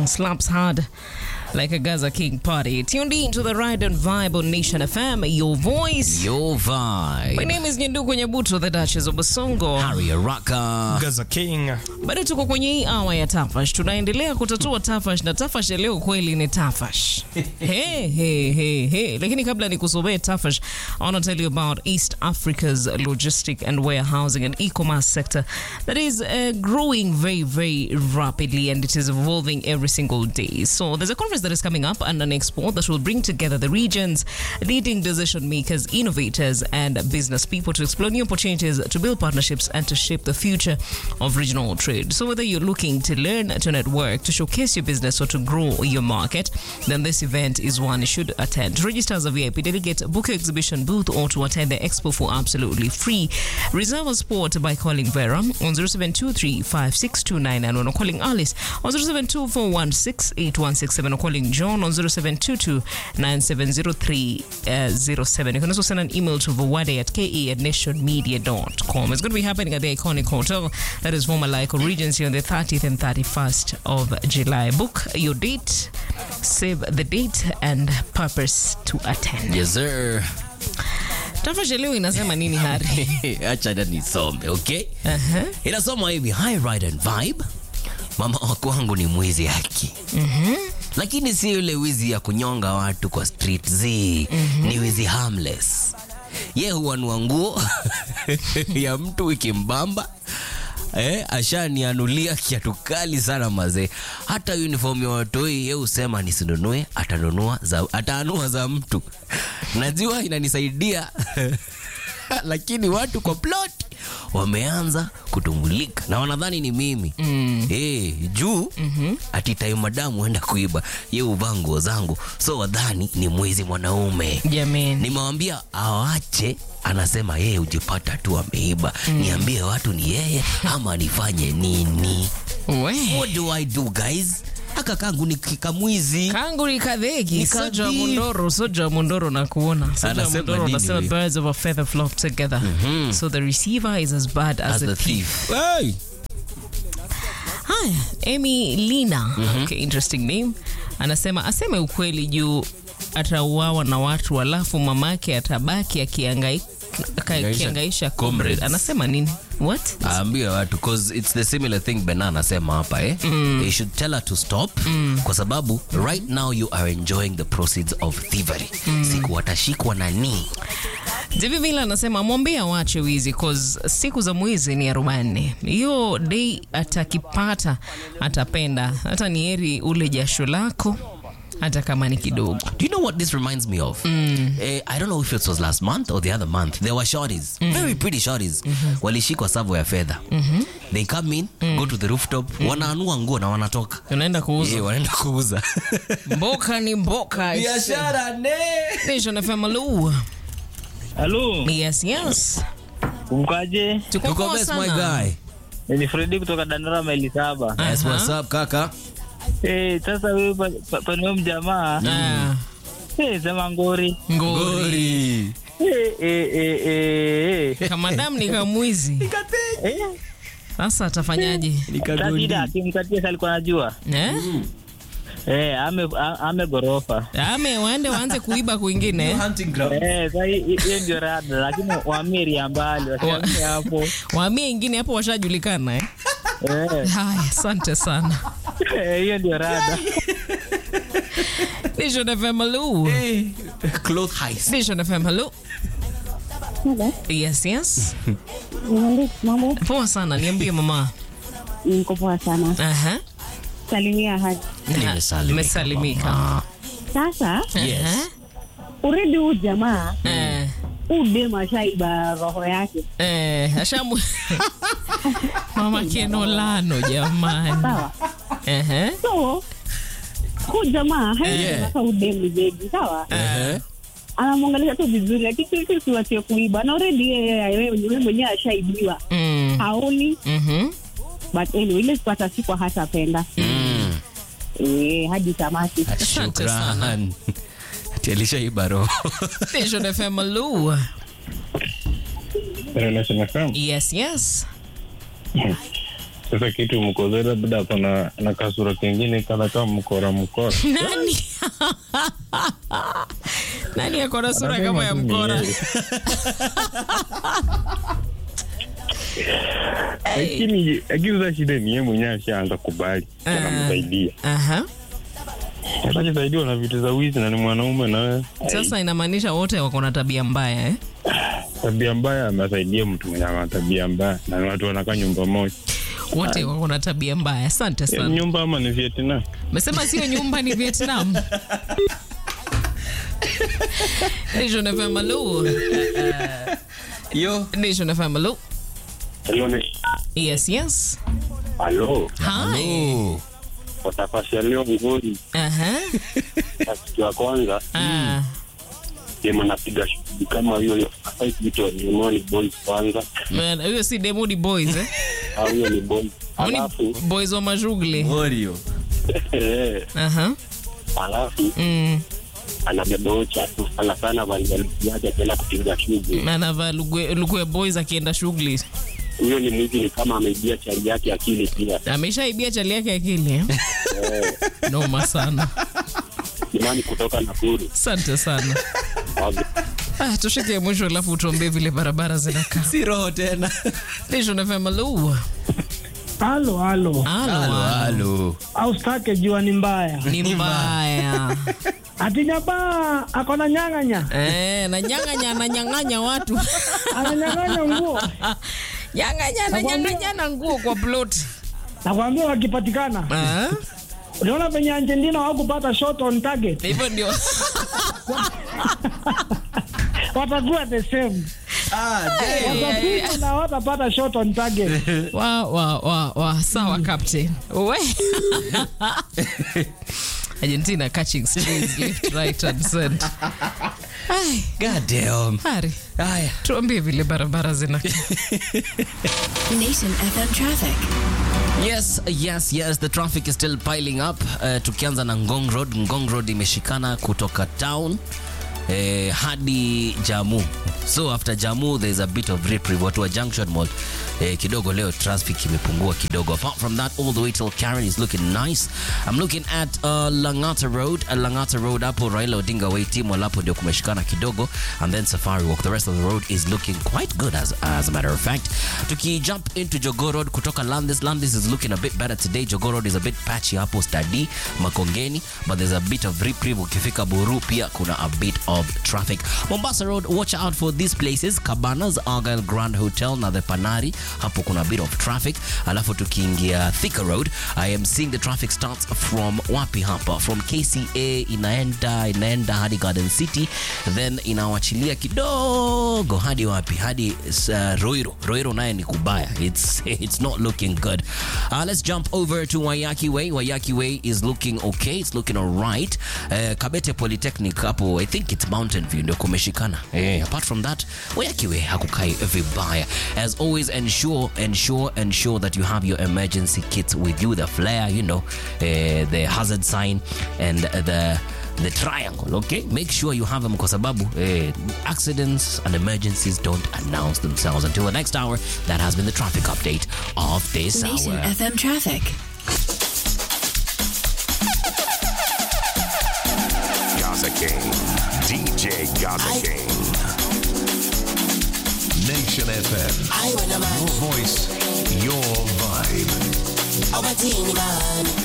song slaps hard like a Gaza King party. Tuned in to the Ride and Vibe on Nation FM, your voice. Your vibe. My name is Nyanduku Nyabuto, the Duchess of Basongo. Harry Araka. Gaza King. Bado tuko kwenye hii awa ya Tafash, tunaendelea kutatua Tafash na Tafash ya leo kweli ni Tafash. hey, hey, hey, hey. Lakini kabla nikusomee Tafash, I want to tell you about East Africa's logistic and warehousing and e-commerce sector that is uh, growing very, very rapidly and it is evolving every single day. So there's a conference that is coming up and an expo that will bring together the region's leading decision makers, innovators, and business people to explore new opportunities to build partnerships and to shape the future of regional trade. So whether you're looking to learn, to network, to showcase your business, or to grow your market, then this event is one you should attend. To register as a VIP delegate, book your exhibition booth, or to attend the expo for absolutely free. Reserve a spot by calling Vera on 0723 5629 or calling Alice on 0724168167 or calling John on 0722 970307. You can also send an email to vawade at ke at nationmedia.com. It's going to be happening at the iconic hotel that is former Lyco Regency on the 30th and 31st of July. Book your date, save the date, and purpose to attend. Yes, sir. Tafasha leo inasema nini Hari? Acha na nisome, okay? Uh-huh. Inasoma hivi, hi ride and vibe. Mama wako wangu ni mwizi haki. Lakini si yule wizi ya kunyonga watu kwa street z. Ni wizi harmless. Ye huanua nguo ya mtu ikimbamba Eh, ashanianulia kiatu kali sana mazee. Hata uniform ya watoi ye husema nisinunue, atanunua za, ataanua za mtu. Najua inanisaidia lakini watu kwa plot wameanza kutumulika na wanadhani ni mimi mm. hey, juu mm-hmm. ati time madamu enda kuiba ye uvaa nguo zangu so wadhani ni mwizi mwanaume Jamani. nimewambia awache anasema yeye hujipata tu ameiba mm. niambie watu ni yeye ama nifanye nini We. what do i do guys aka kangu ni kikamwizi kangu ni kadheki Ni soja wa kadhi. mundoro soja wa mundoro na kuona soja wa Anasema mundoro nini anasema huyu? birds of a feather flock together so the receiver is as bad as, as the the thief thief hey. haya amy lina okay, interesting name anasema aseme ukweli juu atauawa na watu alafu mamake atabaki akiangai- aka- Angaisha akiangaisha comrade comrades. anasema nini what aambie watu cause it's the similar thing bena anasema hapa eh? they should tell her to stop kwa sababu right now you are enjoying the proceeds of thievery siku watashikwa na nii Jivi vile anasema mwambie awache wizi cause siku za mwizi ni arobaini. Hiyo day atakipata atapenda, hata ni heri ule jasho lako hata kama ni kidogo. Do you know what this reminds me of? Eh, I don't know if it was last month or the other month. There were shorties, very pretty shorties. Walishikwa savo ya fedha. They come in, go to the rooftop, wanaanua nguo na wanatoka. Unaenda kuuza Eh, wanaenda kuuza. mboka ni mboka. Biashara ne. Nation FM Lu. Halo, Yes, yes. kumkaje? Tuko Tuko poa best my sana. guy. Ni Fredi kutoka Dandora maili saba. Yes, what's up kaka? Eh, sasa wewe pa- pa- paniwe mjamaa Ah, eh, sema ngori ngori. eh, eh, eh, eh, eh. Kama damu ni kamwizi. Eh, Sasa atafanyaje? sasa shida akimkatia si alikuwa anajua Eh? eh, ame a- ame gorofa Ame waende waanze kuiba kwingine. Hunting ground. eh, sasa hi- hi- hiyo ndio rada, lakini wamiri ya mbali wasiamie hapo Waamie ingine hapo washajulikana eh? eh, Haya, asante sana. eh, hiyo ndio rada. Nation FM Lu. Cloth heist. Nation FM hello. Hello. Yes, yes. Niambie mambo. Poa sana, niambie mama. Niko poa sana. Aha. Salimia haji. Nimesalimika, Nimesalimika. mama. Sasa Yes. uredi huu jamaa Eh, huu dem ashaiba roho yake. eh, ashamu. Mama Kenolano jamani. Sawa. Eh. So huu jamaa Yeah. hasa huu dem ni bebi, sawa? Eh. Anamwangalia tu vizuri lakini sisi siwache kuiba. Na already yeye yeye mwenyewe ashaibiwa. Mm. Haoni Mhm. but anyway ile siku hata siku hatapenda. Mm. Eh, hadi tamati. Asante sana. Shukran. Ati alishaiba roho. Nation FM hello. Nation FM. Yes, yes. Sasa kitu mkoze labda ako na na kasura kengine kana kama mkora mkora. nani nani ako na sura Anasema kama ya tu ni mkora yeye. Lakini lakini sasa shida ni yeye mwenyewe ashaanza kubali Ah. anamsaidia. Aha. Sasa akisaidiwa na vitu za wizi na ni mwanaume na wewe. sasa inamaanisha wote wako na tabia mbaya eh? tabia mbaya amesaidia mtu mwenye ana tabia mbaya na ni watu wanakaa nyumba moja. wote wako na tabia mbaya asante Eh, sana Nyumba ama ni Vietnam? mesema sio nyumba ni vietnam Nation FM, hello. Yo. Nation FM, hello. Hello, ni Yes, yes. Hello. Hi. Oh. Kwa nafasi ya leo ngori Aha. kitu ya kwanza Ah. dema napiga shughuli kama hiyo fight vitu wa ni boys kwanza Man, Huyo si Demudi Boys eh? au hiyo ni boys Hao ni alafu boys wa mashughuli. Oreo. eh, Aha. alafu Mm. anabeba ocha tu sana sana vanjalisi yake akienda kupiga shughuli Anavaa lugwe lugwe boys akienda shughuli. huyo ni mwizi ni kama ameibia chali yake akili pia Ameshaibia chali yake akili eh? Noma sana. imani kutoka Nakuru Asante sana. Okay. Ah, tushike mwisho alafu utuambie vile barabara zinakaa. Si roho tena. Nation FM, hello. Halo, halo. Halo. Halo, halo. Au stake jua ni mbaya. Ni mbaya. Ati nyabaa akona nyang'anya. Eh, na nyang'anya na nyang'anya watu. Ananyang'anya nguo. Nyang'anya na nyang'anya na nguo kwa plot. Nakwambia wakipatikana. Ah? Unaona venye Argentina hawakupata shot on target. Hivyo ndio. Watakuwa the same. Watapita na watapata shot on target. wa wa wa wa sawa captain we Argentina catching strays left right and center Ai, God damn. Hari, Haya. tuambie vile barabara zina Nation FM traffic. Yes, yes, yes, the traffic is still piling up. Uh, tukianza na Ngong Road. Ngong Road imeshikana kutoka town eh, hadi Jamu. So after Jamu there's a bit of reprieve. Watu wa Junction Mall eh, kidogo leo traffic imepungua kidogo. Apart from that all the way till Karen is looking nice. I'm looking at uh, Langata Road. Uh, Langata Road hapo Raila Odinga Way team hapo ndio kumeshikana kidogo and then Safari Walk. The rest of the road is looking quite good as, as a matter of fact. Tuki jump into Jogoo Road kutoka Landis. Landis is looking a bit better today. Jogoo Road is a bit patchy hapo Stadi Makongeni, but there's a bit of reprieve. Ukifika Buru pia kuna a bit of traffic. Mombasa Road, watch out for these places. Cabanas, Argyle Grand Hotel na the Panari, hapo kuna a bit of traffic. Alafu tukiingia Thika Road, I am seeing the traffic starts from wapi hapa? From KCA inaenda inaenda hadi Garden City, then inawachilia kidogo hadi wapi? Hadi uh, Roiro. Roiro naye ni kubaya. It's it's not looking good. Uh, let's jump over to Wayaki Way. Wayaki Way is looking okay. It's looking alright. Uh, Kabete Polytechnic hapo, I think it's Mountain View ndio kumeshikana. Eh, apart from that, Wayaki Way hakukai vibaya. As always, ensure ensure ensure that you have your emergency kits with you, the flare, you know, uh, the hazard sign and the the triangle okay make sure you have them kwa sababu eh, accidents and emergencies don't announce themselves until the next hour that has been the traffic update of this Nation hour FM traffic. Gaza King. DJ Gaza King. Nation FM. Your voice, your vibe. Obatini man